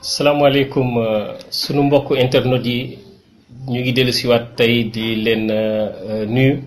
salaamaaleykum sunu mbokk internet yi ñu ngi dellu siwaat tey di leen nuyu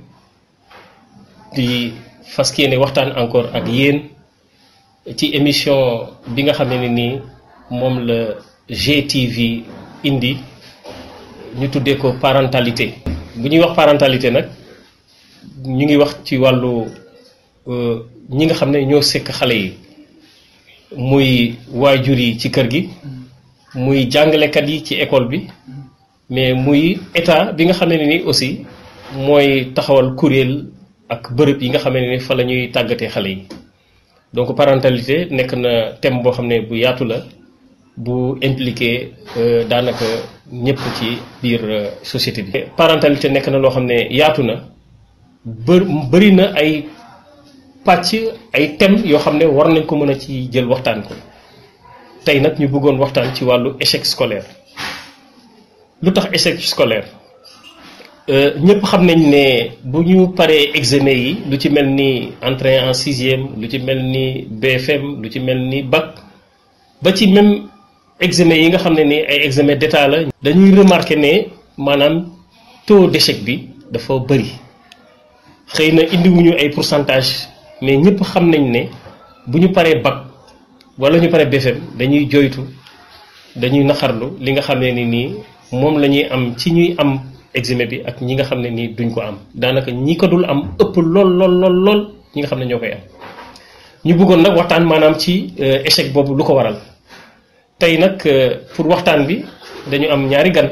di fas yéene waxtaan encore ak yéen ci émission bi nga xam ne nii moom la GTV indi ñu tuddee ko parentalité bu ñuy wax parentalité nag ñu ngi wax ci wàllu ñi nga xam ne ñoo sekk xale yi muy waajur yi ci kër gi muy jàngalekat yi ci école bi mais muy état bi nga xam ne ni aussi mooy taxawal kuréel ak bërëb yi nga xam ne ni fa la ñuy tàggatee xale yi donc parentalité nekk na thème boo xam ne bu yaatu la bu impliqué daanaka ñëpp ci biir société bi. parentalité nekk na loo xam ne yaatu na bë bëri na ay pàcc ay thèmes yoo xam ne war nañ ko mën a ci jël waxtaan ko tey nag ñu bëggoon waxtaan ci wàllu échec scolaire lu tax échec scolaire ñëpp xam nañ ne bu ñu paree examen yi lu ci mel ni entrée en sixième lu ci mel ni BFM lu ci mel ni bac ba ci même examen yi nga xam ne ni ay examen d'état la. dañuy remarquer ne maanaam taux d'échec bi dafa bëri xëy na indiwuñu ay pourcentage mais ñëpp xam nañ ne bu ñu paree bac wala ñu paree BFM dañuy joytu dañuy naxarlu li nga xam ne ni nii moom la ñuy am ci ñuy am examen bi ak ñi nga xam ne nii duñ ko am daanaka ñi ko dul am ëpp lool lool lool lool ñi nga xam ne ñoo koy am ñu bëggoon nag waxtaan maanaam ci échec boobu lu ko waral tey nag pour waxtaan bi dañu am ñaari gan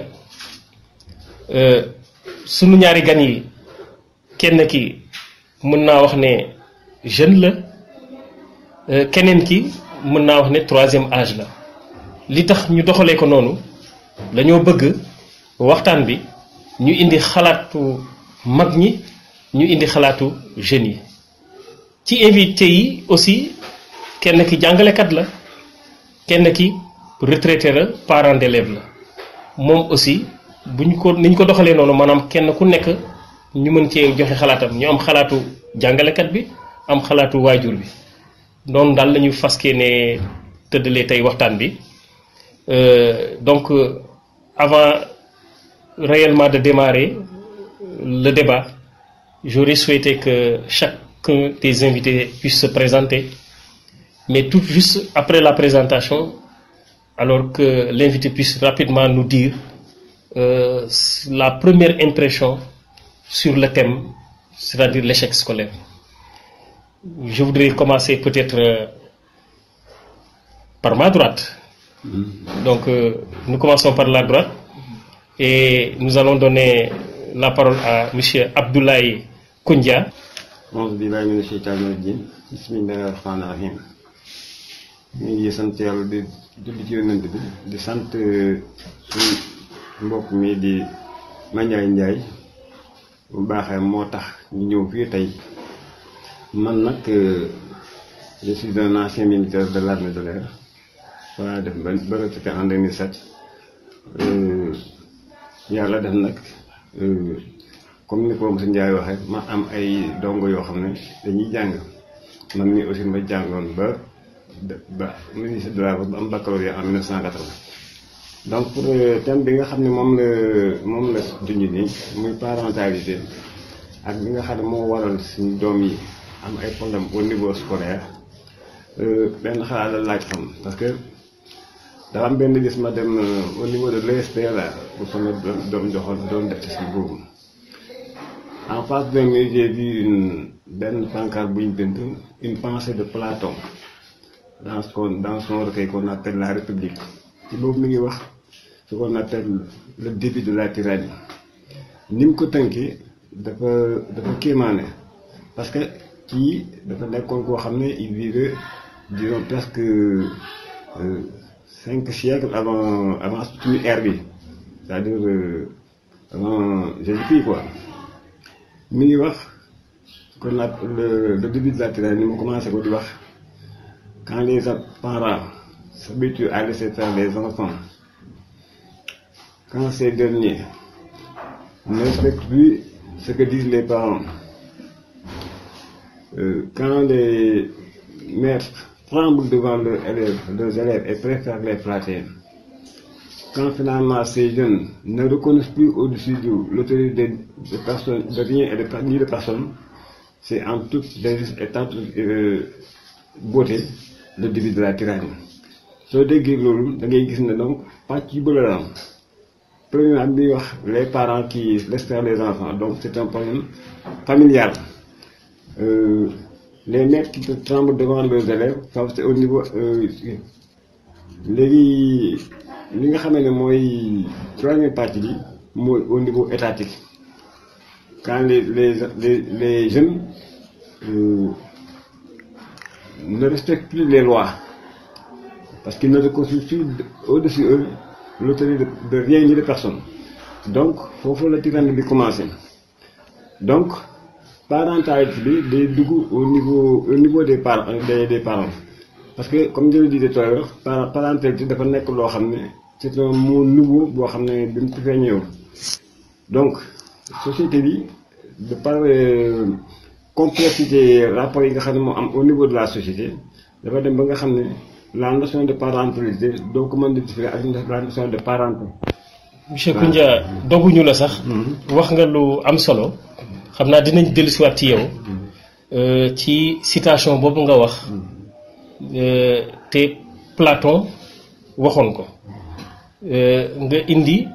sunu ñaari gan yi kenn ki mën naa wax ne jeune la keneen ki mën naa wax ne troisième âge la li tax ñu doxalee ko noonu dañoo bëgg waxtaan bi ñu indi xalaatu mag ñi ñu indi xalaatu jeunes yi ci invité yi aussi kenn ki jàngalekat la kenn ki retraité la parent d'élève la moom aussi bu ñu ko ni ñu ko doxalee noonu maanaam kenn ku nekk ñu mën cee joxe xalaatam ñu am xalaatu jàngalekat bi am xalaatu waajur bi noonu daal la ñu faskee ne tëddalee tey waxtaan bi donc avant réellement de démarrer le débat j'aurais souhaité que chacun des invités puisse se présenter mais tout juste après la présentation alors que l'invité puisse rapidement nous dire euh, la première impression sur le thème c'est-à-dire l'échec scolaire je voudrais commencer peut-être euh, par ma droite donc euh, nous commençons par la droite et nous allons donner la parole à monsieur Abdoulaye Koundia. auzu billaahi mina sheytaani rajiim bismillaahi rahmaani rahiim ñu ngi sant yàlla di julli ci yonent bi di sant suñu mbokk mi di Mandiaye Ndiaye bu baaxee moo tax ñu ñëw fii tey man nag je suis un ancien militaire de l'armée de l'air voilà def ba ba retraité en 2007 yàlla def nag comme ni ko monsieur Ndiaye waxee ma am ay dongo yoo xam ne dañuy jàng man mii aussi ma jàngoon ba ba ministre de la ba am baccalauréat en 1980 donc pour thème bi nga xam ne moom la moom la junj nii muy parentalité ak bi nga xam ne moo waral suñu doom yi am ay problème au niveau scolaire benn xalaat la laaj xam parce que dafa am benn gis ma dem au niveau de l'ESPLA bu sama doom joxoon doon def ci si boobu en face de moi j'ai vu une benn pancarte bu ñu bind une pensée de Platon dans son dans son recueil qu'on appelle la République ci boobu mi ngi wax ce qu'on appelle le début de la tyrannie ni mu ko tënkee dafa dafa kéemaane parce que kii dafa nekkoon koo xam ne il vivait disons presque cinq siècles avant avant suñu ère bi c'est-à-dire avant Jésus-Christ quoi mi ngi wax qu'on appelle le le début de la tyrannie ni mu commencé ko di wax quand les parents s'habituent à laisser faire les enfants quand ces derniers ne respectent plus ce que disent les parents euh, quand les maîtres tremblent devant leurs élèves, leurs élèves et préfèrent les flatter. quand finalement ces jeunes ne reconnaissent plus au-dessus de l'autorité de personnes, de rien et de, ni de personne, c'est en toute et en toute euh, beauté le début de la tyrannie. soo déggee loolu da ngay gis ne donc pàcc yu bëri la am premièrement bi wax les parents qui laissent faire les enfants donc c'est un problème familial euh, les maîtres qui tremblent devant leurs élèves ça c'est au niveau léegi li nga xamee ne mooy troisième partie bi mooy au niveau étatique quand les les les, les jeunes euh, ne respectent plus les lois parce qu'ils ne reconnaissent plus au-dessus eux l'autorité de, de rien ni de personne donc foofu la tyrannie bi commencé donc parentalité bi day dugg au niveau au niveau des parents des des parents parce que comme je le disais tout à l'heure parentalité dafa nekk loo xam ne c'est un mot nouveau boo xam ne bi mu ci feeñeewul donc société bi de par complexité rapport yi nga xam ne moo am au niveau de la société dafa dem ba nga xam ne la notion de parentalité doo ko mën di différer ak la notion de parenté. monsieur Koundia doguñu la sax. wax nga lu am solo. xam naa dinañ dellusiwaat ci yow. ci citation boobu nga wax. te Platon waxoon ko. nga indi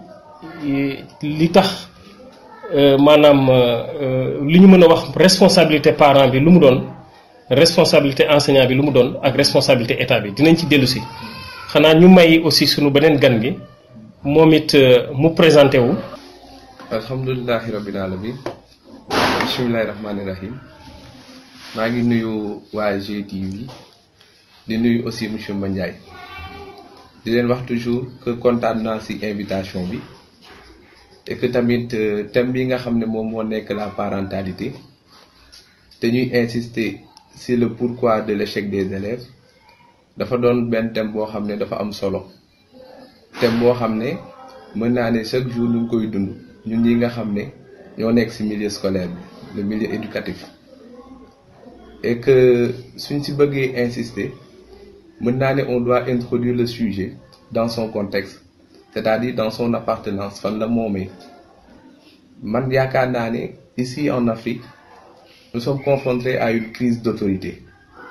li tax maanaam li ñu mën a wax responsabilité parent bi lu mu doon. responsabilité enseignant bi lu mu doon ak responsabilité état bi dinañ ci dellu si xanaa ñu may aussi sunu beneen gan gi moom it mu présenté wu. alhamdulilahi rabbil alamin bismillahi rahmaani rahim maa ngi nuyu waa GTV di nuyu aussi monsieur Mandiaye di leen wax toujours que kontaan naa ci invitation bi et que tamit thème bi nga xam ne moom moo nekk la parentalité te ñuy insister. c'est le pourquoi de l'échec des élèves dafa doon benn thème boo xam ne dafa am solo thème boo xam ne mën naa ne chaque jour ñu ngi koy dund ñun ñi nga xam ne ñoo nekk ci milieu scolaire bi le milieu éducatif et que suñ ci bëggee insister mën naa ne on doit introduire le sujet dans son contexte c'est-à-dire dans son appartenance fan la moomee man yaakaar naa ne ici en Afrique nous sommes confrontés à une crise d'autorité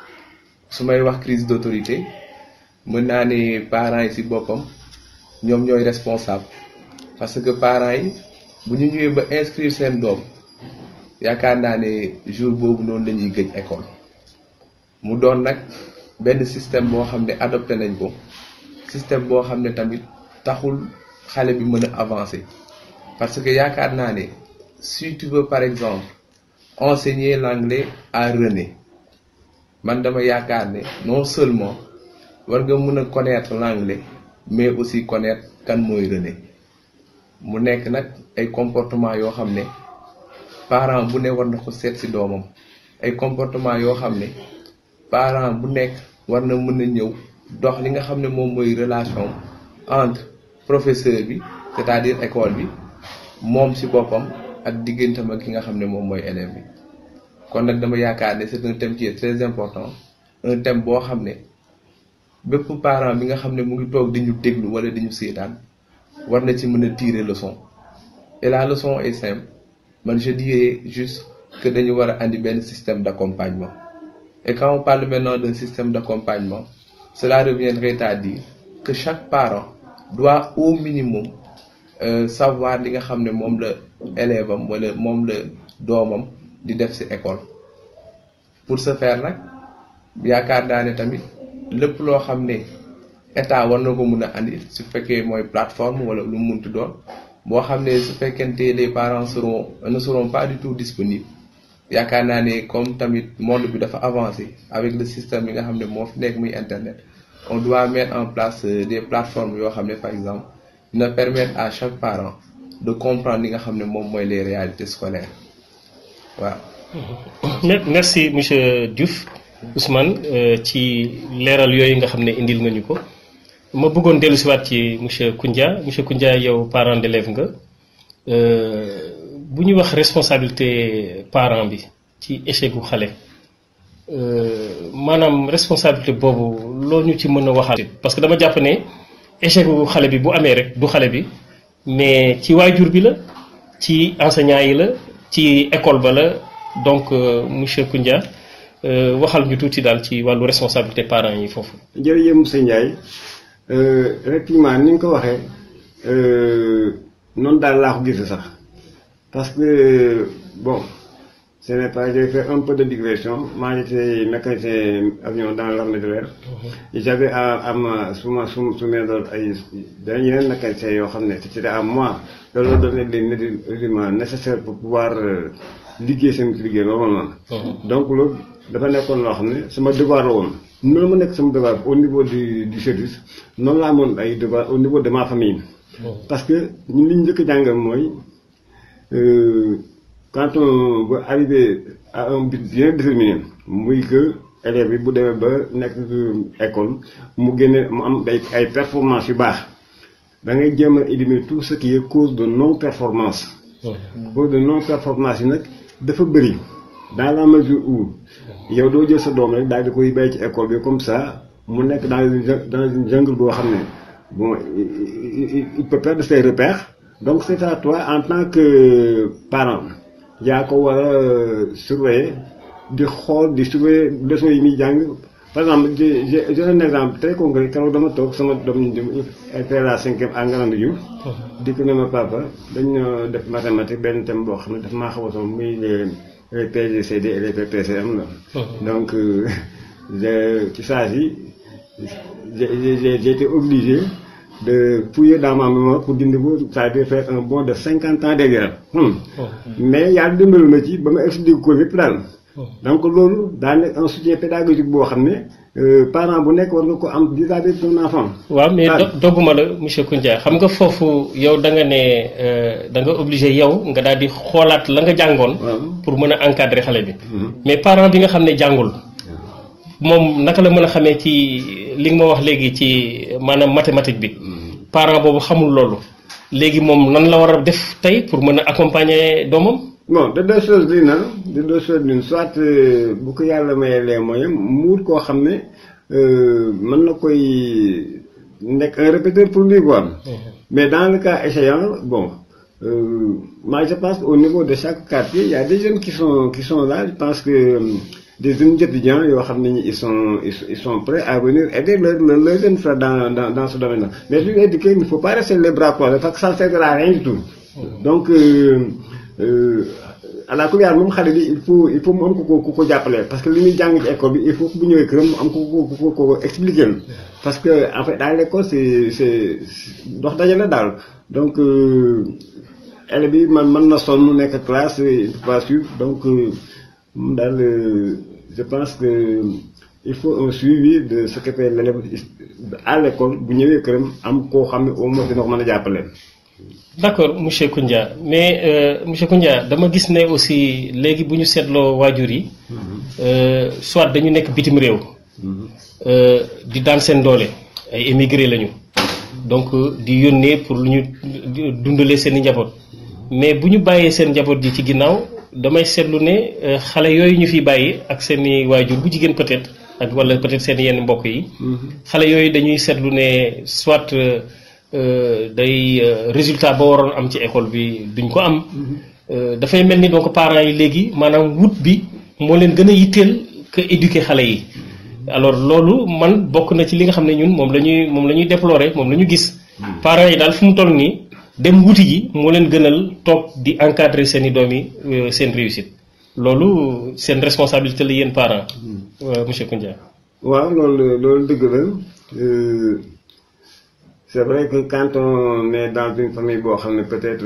su may wax crise d'autorité mën naa ne parents yi ci boppam ñoom ñooy responsable parce que parents yi bu ñu ñëwee ba inscrire seen doom yaakaar naa ne jour boobu noonu la ñuy gëj école mu doon nag benn système boo xam ne adopté nañ ko système boo xam ne tamit taxul xale bi mën a avancer parce que yaakaar naa ne si tu veux par exemple enseigner l'anglais à René man dama yaakaar ne non seulement war nga mën a connaître l'anglais mais aussi connaître kan mooy René mu nekk nag ay comportement yoo xam ne parent bu ne war na ko seet ci doomam ay comportement yoo xam ne parent bu nekk war na mën a ñëw dox li nga xam ne moom mooy relation entre professeur bi c'est-à-dire école bi moom ci boppam ak diggantam ak ki nga xam ne moom mooy élève bi kon nag dama yaakaar ne c'est un thème qui est très important un thème boo xam ne bépp parent bi nga xam ne mu ngi toog di ñu déglu wala di ñu seetaan war na ci mën a tirer leçon et la leçon est simple man je dirais juste que dañu war a andi benn système d'accompagnement et quand on parle maintenant d'un système d'accompagnement cela reviendrait à dire que chaque parent doit au minimum euh, savoir li nga xam ne moom la élève am wala moom la doomam di def ci école pour ce faire nag yaakaar naa ne tamit lépp loo xam ne état war na ko mun a andi su fekkee mooy plateforme wala lu mu munti doon boo xam ne su fekkente les parents seront ne seront pas du tout disponibles yaakaar naa ne comme tamit monde bi dafa avancé avec le système bi nga xam ne moo fi nekk muy internet on doit mettre en place des plateformes yoo xam ne par exemple dina permettre à chaque parent de comprendre li nga xam ne moom mooy les réalités scolaires waaw. merci monsieur Diouf Ousmane ci leeral yooyu nga xam ne indil nga ñu ko ma bëggoon dellu si waat ci monsieur Koundia monsieur Koundia yow parent d'élève nga bu ñu wax responsabilité parent bi ci échec gu xale maanaam responsabilité boobu loo ñu ci mën a waxal parce que dama jàpp ne échec gu xale bi bu amee rek du xale bi mais ci waajur bi la ci enseignant yi la ci école ba la donc monsieur Koundia waxal ñu tuuti daal ci wàllu responsabilité parents yi foofu. jërëjëf monsieur Ndiaye effectivement ni nga ko waxee noonu daal laa ko gis sax parce que bon ce n'est pas j'ai fait un peu de digression maa j'étais mécanicien avion dans l'armée de l'air j'avais à am su ma su su ma doon ay dañu yeneen mécanicien yoo xam ne c'était à moi de leur donner les éléments nécessaires pour pouvoir liggéey seen liggéey normalement donc loolu dafa nekkoon loo xam ne sama devoir la woon noonu ma nekk sama devoir au niveau du du service noonu laa amoon ay devoir au niveau de ma famille parce que ñun li ñu njëkk a jàngal mooy quand on va arriver à un but bien déterminé muy que élève bi bu demee ba nekk école mu génne mu am ay ay performance yu baax da ngay jéem a éliminer tout ce qui est cause de non performance cause de non performance yi nag dafa bëri dans la mesure où yow doo jël sa doom rek daal di koy bàyyi ci école bi comme ça mu nekk dans une dans une jungle boo xam ne bon il peut perdre ses repères donc c'est à toi en tant que parent yaa ko war a surveiller di xool di surveiller leçons yi muy jàng par exemple j'ai j'ai un exemple très concret keroog dama toog sama doom ñu était la cinquième à Ngalandou Diouf di ko ne ma papa dañu def mathématique benn thème boo xam ne daf maa xaw a sonn muy les PGCD et les PPCM la donc ci saa si j'ai j'ai été obligé de fouiller dans ma mémoire pour dindi ko c'est-à-dire faire un bond de cinquante ans derrière mais yàlla dimbali ma ci ba ma expliqué ko lépp daal donc loolu daa nekk un soutien pédagogique boo xam ne parent bu nekk war nga ko am vis-à-vis de ton enfant waaw mais dogguma la monsieur Koundia xam nga foofu yow da nga ne da nga obligé yow nga daal di xoolaat la nga jàngoon pour mën a encadrer xale bi mais parent bi nga xam ne jàngul moom naka la mën a xamee ci li nga ma wax léegi ci maanaam mathématique bi parent boobu xamul loolu léegi moom nan la war a def tey pour mën a accompagner doomam. bon de deux choses lii na de deux choses l'une soit bu ko yàlla mayee les moyens muut koo xam ne mën na koy nekk un répéteur pour lui quoi. mais dans le cas échéant bon euh, moi je pense au niveau de chaque quartier il y a des jeunes qui sont qui sont là je pense que. des jeunes étudiants yoo xam ne ils sont ils sont prêts à venir aider leur leur leur jeune frère dans dans dans ce domaine là mais su éduquer il ne faut pas rester les bras croisés parce que ça ne servira à rien du tout donc à la kuliyaan moom xale bi il faut il faut mu am ko ko ku ko jàppale parce que li muy jàng ci école bi il faut que bu ñëwee këram mu am ko ko ko ko expliquer parce que en fait dans l'école c'est c'est dox daje la daal donc élève bi man mën na sonn mu nekk classe il faut pas suivre donc moom daal je pense que il faut un suivi de ce que fait l'élève à l'école bu ñëwee këram am koo xam ne au moins dina ko mën a jàppale. d'accord monsieur Koundia mais euh, monsieur Koundia dama gis ne aussi léegi bu ñu seetloo waajur yi. soit dañu nekk bitim réew. di daan seen doole ay émigré lañu. donc di yónnee pour lu ñu dundalee seen i njaboot mais bu ñu bàyyee seen njaboot ji ci ginnaaw. damay seetlu ne xale yooyu ñu fi bàyyi ak seen i waajur bu jigéen peut-être ak walla peut-être seen yenn mbokk yi. xale yooyu dañuy seetlu ne soit day résultat ba waroon am ci école bi duñ ko am. dafay mel ni donc parents yi léegi maanaam wut bi moo leen gën a yitteel que éduquer xale yi. alors loolu man bokk na ci li nga xam ne ñun moom la ñuy moom la ñuy déplorer moom la ñu gis. parents yi daal fu mu toll nii. dem wuti ji moo leen gënal toog di encadrer seen i doom yi seen réussite loolu seen responsabilité la yéen parents monsieur Koundia. waaw loolu loolu dëgg la c'est vrai que quand on est dans une famille boo xam ne peut-être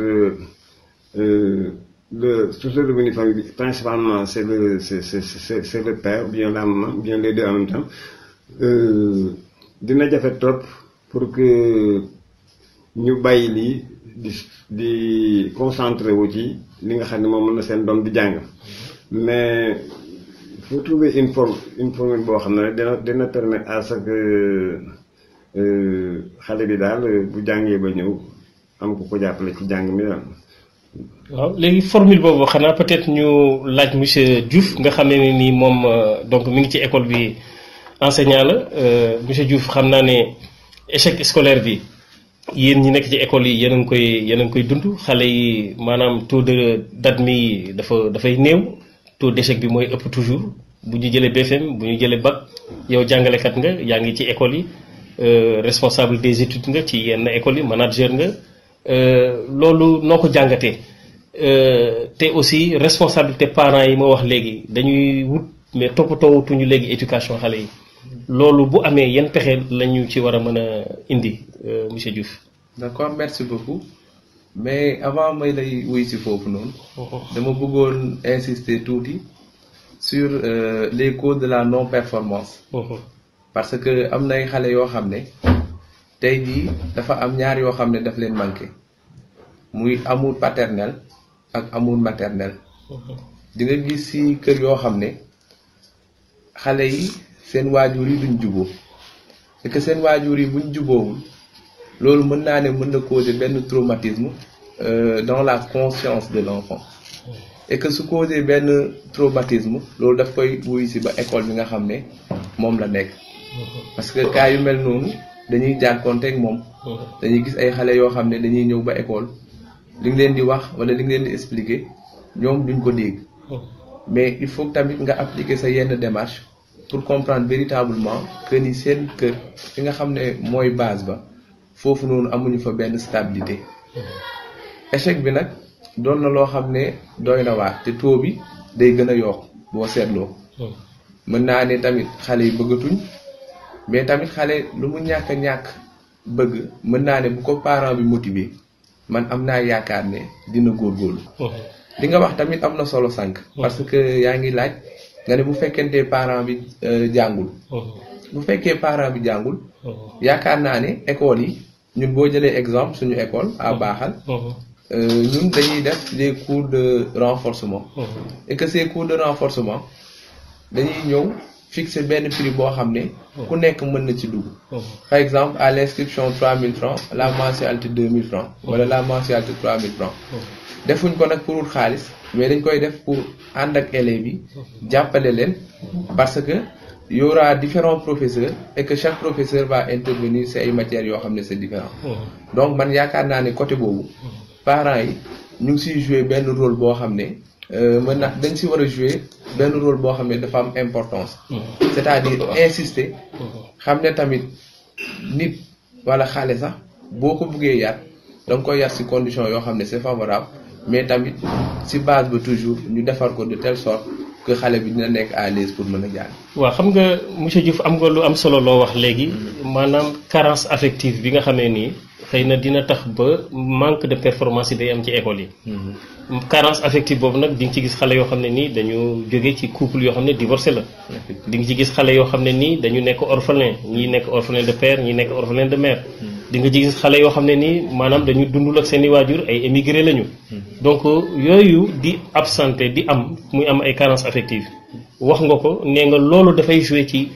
le source de revenu famille bi principalement c'est le c'est c'est c'est le père bien la maman bien les deux en même temps dina jafe trop pour que ñu bàyyi lii di di concentré wu ci li nga xam ne moom mën na seen doom di jàng mais il faut trouver une forme une formule boo xam ne rek dina dina permettre à ce que xale bi daal bu jàngee ba ñëw am ku ko jàppale ci jàng mi daal. waaw léegi formule boobu xanaa peut-être ñu laaj monsieur Diouf nga xam ne ni moom donc mi ngi ci école bi enseignant la monsieur Diouf xam naa ne échec scolaire bi yéen ñi nekk ci école yi yéen a ngi koy yéen a ngi koy dund xale yi maanaam taux de d'admis yi dafa dafay néew taux d'échec bi mooy ëpp toujours bu ñu jëlee BFM bu ñu jëlee bac yow jàngalekat nga yaa ngi ci école yi responsable des études nga ci yenn écoles yi manager nga loolu noo ko jàngatee te aussi responsabilité parents yi ma wax léegi dañuy wut mais toppatoowutuñu léegi éducation xale yi loolu bu amee yan pexe la ñu ci war a mën a indi monsieur Diouf. d'accord merci beaucoup mais avant may lay wuy si foofu noonu. dama bëggoon insister tuuti sur les causes de la non performance. parce que am nay xale yoo xam ne tey jii dafa am ñaar yoo xam ne daf leen manqué muy amour paternel ak amour maternel. di nga gis ci kër yoo xam ne xale yi seen waajur yi duñ juboo et que seen waajur yi buñ juboowul loolu mën naa ne mën na causer benn traumatisme dans la conscience de l'enfant et que su causer benn traumatisme loolu daf koy wuy ci ba école bi nga xam ne moom la nekk parce que cas yu mel noonu dañuy jànkoonteeg moom dañuy gis ay xale yoo xam ne dañuy ñëw ba école li nga leen di wax wala li nga leen di expliquer ñoom duñ ko dégg mais il faut tamit nga appliquer sa yenn démarche pour comprendre véritablement que ni seen kër fi nga xam ne mooy base ba foofu noonu amuñu fa benn stabilité échec bi nag doon na loo xam ne doy na waar te taux bi day gën a yokk boo seetloo mën naa ne tamit xale yi bëggatuñ mais tamit xale lu mu ñàkk a ñàkk bëgg mën naa ne bu ko parent bi motiver man am naa yaakaar ne dina góorgóorlu li nga wax tamit am na solo sànq. parce que yaa ngi laaj nga ne bu fekkente parent bi jàngul. bu fekkee parent bi jàngul. yaakaar naa ne école yi ñun boo jëlee exemple suñu école à baaxal. ñun dañuy def des cours de renforcement. et que ces cours de renforcement dañuy ñëw fixer benn prix boo xam ne. ku nekk mën na ci dugg. par exemple à l'inscription 3000 francs la mensualité 2000 francs wala la mensualité 3000 francs defuñ ko nag pour xaalis mais dañ koy def pour ànd ak élèves yi jàppale leen parce que y aura différents professeurs et que chaque professeur va intervenir ci ay matières yoo xam ne c'est différent donc man yaakaar naa ne côté boobu parents yi ñu ngi siy jouer benn rôle boo xam ne mën na dañ si war a jouer benn rôle boo xam ne dafa am importance c'est-à-dire insister xam ne tamit nit wala xale sax boo ko buggee yar da nga koy yar ci condition yoo xam ne c'est favorable mais tamit ci base ba toujours ñu defar ko de telle sorte que xale bi dina nekk à l'aise pour mën a jàng. waaw xam nga monsieur Diouf am nga lu am solo loo wax léegi maanaam carence affective bi nga xamee nii xëy na dina tax ba manque de performance yi day am ci école yi. carence affective boobu nag di nga ci gis xale yoo xam ne nii dañu jóge ci couple yoo xam ne divorcé la. di nga ci gis xale yoo xam ne nii dañu nekk orphelin ñii nekk orphelin de père ñii nekk orphelin de mère. di nga ci gis xale yoo xam ne nii maanaam dañu dundul ak seen i waajur ay émigré lañu. donc yooyu di absenté di am muy am ay carence affective wax nga ko nee nga loolu dafay jouer ci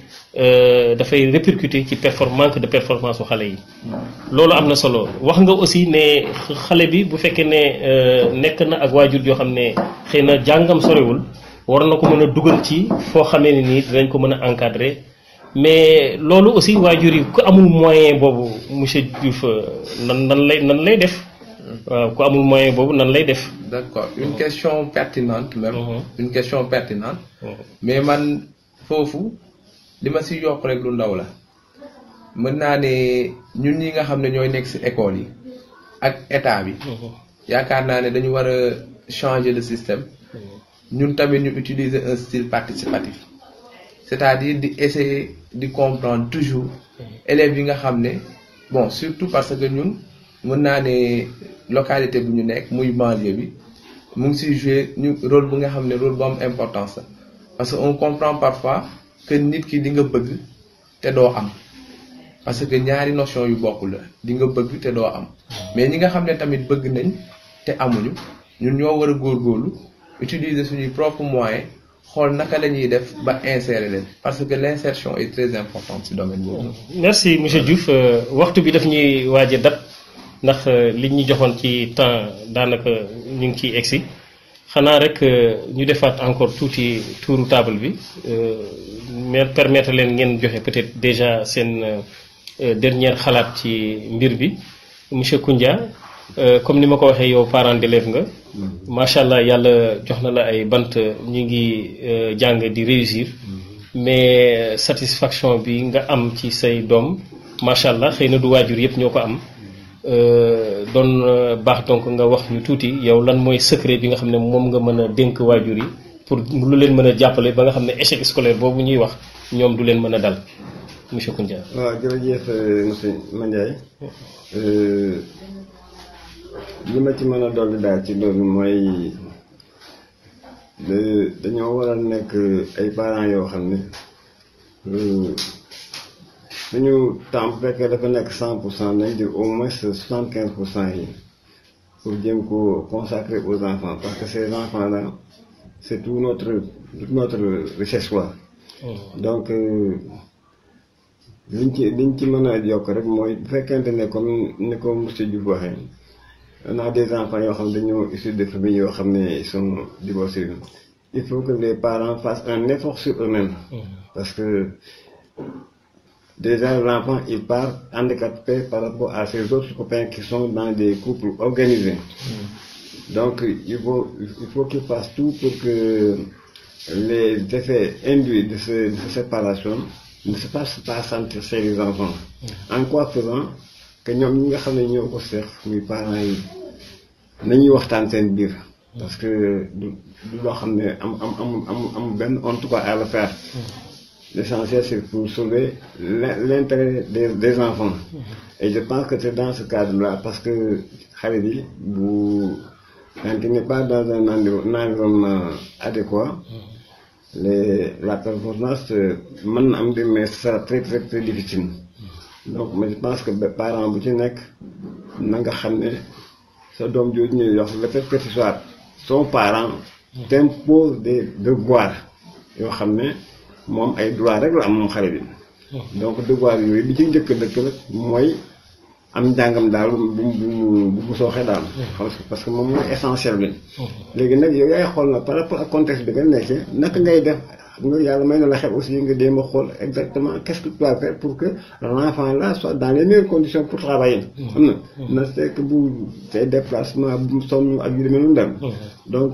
dafay répercuter ci perform manque de performance su xale yi. loolu am na solo wax nga aussi ne xale bi bu fekkee ne nekk na ak waajur yoo xam ne xëy na jàngam sorewul war na ko mën a dugal ci foo xamee ne nii dinañ ko mën a encadrer. mais loolu aussi waajur yi ku amul moyen boobu monsieur Diouf nan nan lay nan lay def waaw ku amul moyen boobu nan lay def. d'accord une question pertinente même. une question pertinente. mais man foofu li ma ci yokk rek lu ndaw la mën naa ne ñun ñi nga xam ne ñooy nekk ci école yi ak état bi. yaakaar naa ne dañu war a changer le système. ñun tamit ñu utiliser un style participatif. c'est-à-dire di essayer di comprendre toujours élèves yi nga xam ne bon surtout parce que ñun mën naa ne localité bu ñu nekk muy banlieue bi mu ngi siy jouer ñu rôle bu nga xam ne rôle bu am importance la parce que on comprend parfois que nit ki di nga bëgg te doo am parce que ñaari notion yu bokkul la di nga bëgg te doo am mais ñi nga xam ne tamit bëgg nañ te amuñu ñun ñoo war a góorgóorlu utiliser suñuy propres moyens xool naka la ñuy def ba insérer leen parce que l'insertion est très importante ci domaine boobu. merci monsieur Diouf waxtu bi daf ñuy waaj a dab ndax liñ ñu joxoon ci temps daanaka ñu ngi ciy egsi xanaa rek ñu defaat encore tuuti tuuru table bi mais permettre leen ngeen joxe peut-être déjà seen dernière xalaat ci mbir bi monsieur Koundia comme ni ma ko waxee yow parent d'élève nga macha allah yàlla jox na la ay bant ñu ngi jàng di réussir mais satisfaction bi nga am ci say doom macha allah xëy na du waajur yëpp ñoo ko am doon baax donc nga wax ñu tuuti yow lan mooy secret bi nga xam ne moom nga mën a dénk waajur yi pour lu leen mën a jàppale ba nga xam ne échec scolaire boobu ñuy wax ñoom du leen mën a dal monsieur Koundia. waaw jërëjëf monsieur Mandiaye li ma ci mën a dolli daal ci loolu mooy dañoo war a nekk ay parents yoo xam ne suñu temps bu fekkee dafa nekk cent pour cent nañ jël au moins soixante quinze pour cent yi pour jéem ko consacrer aux enfants parce que ces enfants là c'est tout notre toute notre richesse quoi donc liñ ci liñ ci mën a yokk rek mooy bu fekkente ne comme ni ko monsieur Diouf waxee on a des enfants yoo xam ne dañoo issus de familles yoo xam ne ils sont divorcés il faut que les parents fassent un effort sur eux-mêmes parce que déjà l'enfant il part handicapé par rapport à ses autres copains qui sont dans des couples organisés donc il faut il faut qu'il fasse tout pour que les effets induits de, ce, de cette séparation ne se fassent pas sentir chez les enfants en quoi faisant que ñoom ñi nga xam ne ñoo ko seex muy parents yi nañuy waxtaan seen biir parce que du du loo xam ne am am am am am benn en tout cas à le faire l'essentiel c'est pour sauver l'intérêt des des enfants et je pense que c'est dans ce cadre-là parce que xale bi bu quand il n'est pas dans un environnement adéquat les la performance mën na am di mais ce sera très très très difficile donc mais je pense que parent bu ci nekk na nga xam ne sa doom jooju ñuy wax le fait que ce soit son parent t'impose des devoirs yoo xam ne moom ay droit rek la am moom xale bi donc devoir yooyu bi ci njëkk dëkk la mooy am njàngam daal bu bu bu bu sooxee daal parce que moom mooy essentiel bi léegi nag yow yaay xool na par rapport ak contexte bi nga nekkee naka ngay def nga yàlla may na la xel aussi nga jéem a xool exactement qu'est-ce que tu dois faire pour que l'enfant là soit dans les meilleures conditions pour travailler xam na na c'est que bu say déplacement bu mu sonn ak yu demee noonu dem donc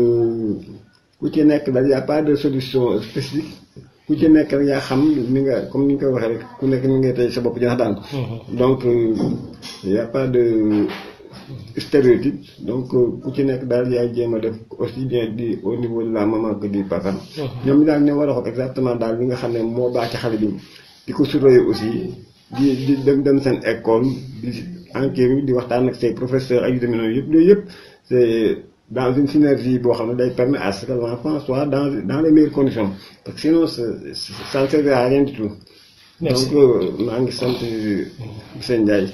ku ci nekk daal y a pas de solution spécifique ku ci nekk rek yaa xam ni nga comme ni nga koy waxee rek ku nekk ni ngay tey sa bopp janax daan donc y a pas de stéréotype donc ku ci nekk daal yaay jéem a def aussi bien di au niveau de la maman que du papa ñoom ñu daal ne war a xool exactement daal li nga xam ne moo baax ci xale bi di ko surveiller aussi di di dem dem seen école di enquête di waxtaan ak say professeurs ak yu demee noonu yëpp yooyu yëpp c'est dans une synergie boo xam ne day permettre à ce que l'enfant soit dans dans les meilleures conditions parce que sinon ça ne servira à rien du tout Merci. donc maa ngi sant monsieur Ndiaye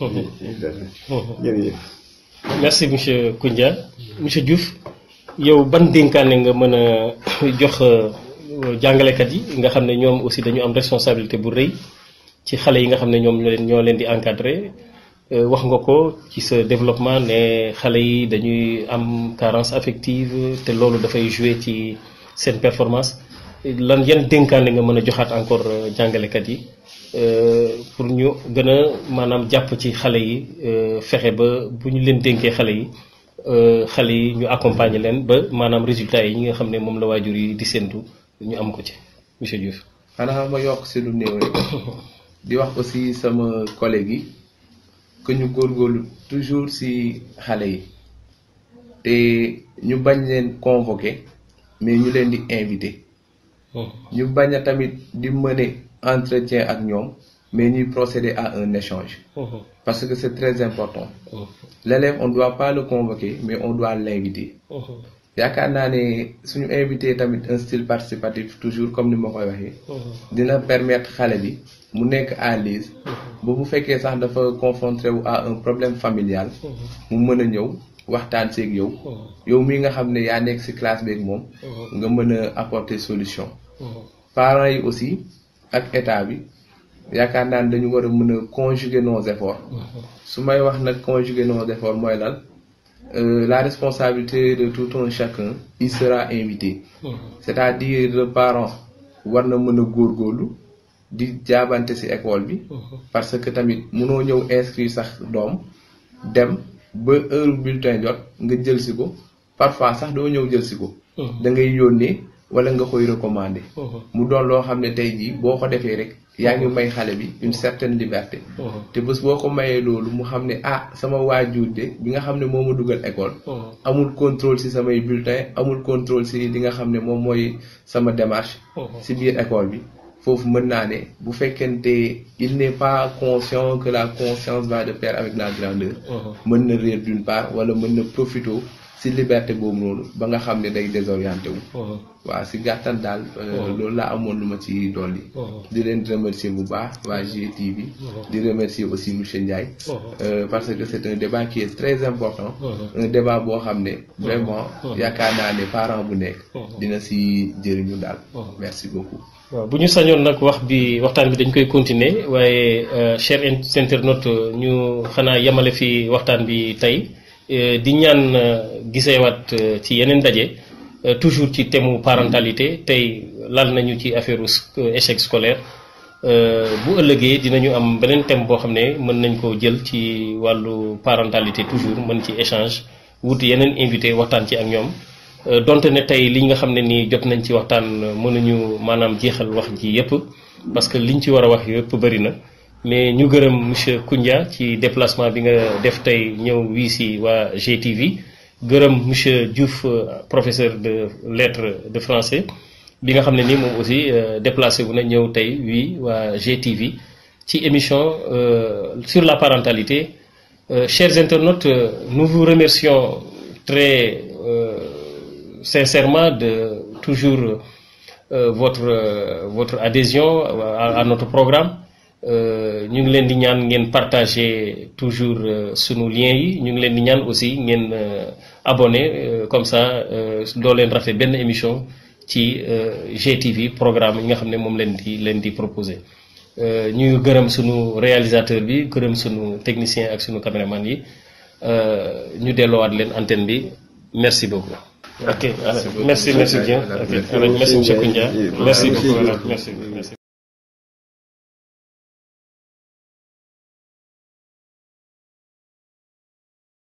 jërëjëf merci monsieur Koundia monsieur Diouf yow ban dénkaane nga mën a jox jàngalekat yi nga xam ne ñoom aussi dañu am responsabilité bu rëy ci xale yi nga xam ne ñoom ñoo leen ñoo leen di encadrer wax nga ko ci sa développement ne xale yi dañuy am carence affective te loolu dafay jouer ci seen performance lan yan dénkaane nga mën a joxaat encore jàngalekat yi pour ñu gën a maanaam jàpp ci xale yi fexe ba bu ñu leen dénkee xale yi xale yi ñu accompagner leen ba maanaam résultats yi ñi nga xam ne moom la waajur yi di séntu ñu am ko ci monsieur Diouf. xanaa ma yokk si lu néew rek di wax aussi sama collègue yi que ñu góorgóorlu toujours si xale yi te ñu bañ leen convoquer mais ñu leen di inviter. ñu bañ a tamit di mener entretien ak ñoom mais ñuy procéder à un échange. parce que c'est très important. l'élève on doit pas le convoquer mais on doit l'inviter. yaakaar naa ne suñu invité tamit un style participatif toujours comme ni ma koy waxee. dina permettre xale bi mu nekk à l'aise ba bu fekkee sax dafa confronté wu à un problème familial. mu mën a ñëw waxtaan seeg yow. yow mii nga xam ne yaa nekk ci classe beeg moom. nga mën a apporter solution. parents yi aussi ak état bi yaakaar naa ne dañu war a mën a conjuguer nos efforts. su may wax nag conjuguer nos efforts mooy lan. Euh, la responsabilité de tout un chacun il sera invité c'est-à-dire le parent war na mën a góorgóorlu di jaabante ci école bi parce que tamit munoo ñëw inscrire sax doom dem ba heure bulletin jot nga jël si ko parfois sax doo ñëw jël si ko da ngay yónnee wala nga koy recommander mu doon loo xam ne tey jii boo ko defee rek yaa ngi may xale bi une certaine liberté te bés boo ko mayee loolu mu xam ne ah sama waajur de bi nga xam ne moo ma dugal école amul contrôle ci samay bulletin amul contrôle ci li nga xam ne moom mooy sama démarche ci biir école bi foofu mën naa ne bu fekkente il n'est pas conscient que la conscience va de pair avec la grandeur mën na réer d'une part wala mën na profité ci liberté boobu noonu ba nga xam ne day désorienté wu waaw ci gàttal daal loolu laa amoon lu ma ci dolli di leen remercier bu baax waa GTV di remercier aussi monsieur Ndiaye parce que c'est un débat qui est très important un débat boo xam ne vraiment yaakaar naa ne parent bu nekk dina ci jëriñu daal merci beaucoup waaw bu ñu sañoon nag wax bi waxtaan bi dañ koy continuer waaye cher internaute ñu xanaa yemale fi waxtaan bi tey di ñaan giseewaat ci yeneen daje toujours ci thème parentalité tey lal nañu ci affaire échec scolaire bu ëllëgee dinañu am beneen thème boo xam ne mën nañ ko jël ci wàllu parentalité toujours mën ci échange wut yeneen invité waxtaan ci ak ñoom donte ne tey li nga xam ne nii jot nañ ci waxtaan mënuñu maanaam jeexal wax ji yépp parce que liñ ci war a wax yépp bëri na mais ñu gërëm monsieur Koundia ci déplacement bi nga def tey ñëw wii si waa GTV gërëm monsieur Diouf professeur de lettres de français bi nga xam ne nii moom aussi déplacé wu na ñëw tey wii waa GTV ci émission sur la parentalité chers internautes nous vous remercions très sincèrement de toujours votre votre adhésion à notre programme ñu ngi leen di ñaan ngeen partager toujours sunu lien yi ñu ngi leen di ñaan aussi ngeen abonné comme ça doo leen rafet benn émission ci GTV programme yi nga xam ne moom leen di leen di proposer ñu gërëm sunu réalisateur bi gërëm sunu technicien ak sunu caméraman yi ñu delloowaat leen antenne bi merci beaucoup. ok merci merci bien ok merci monsieur Koundia merci beaucoup merci merci.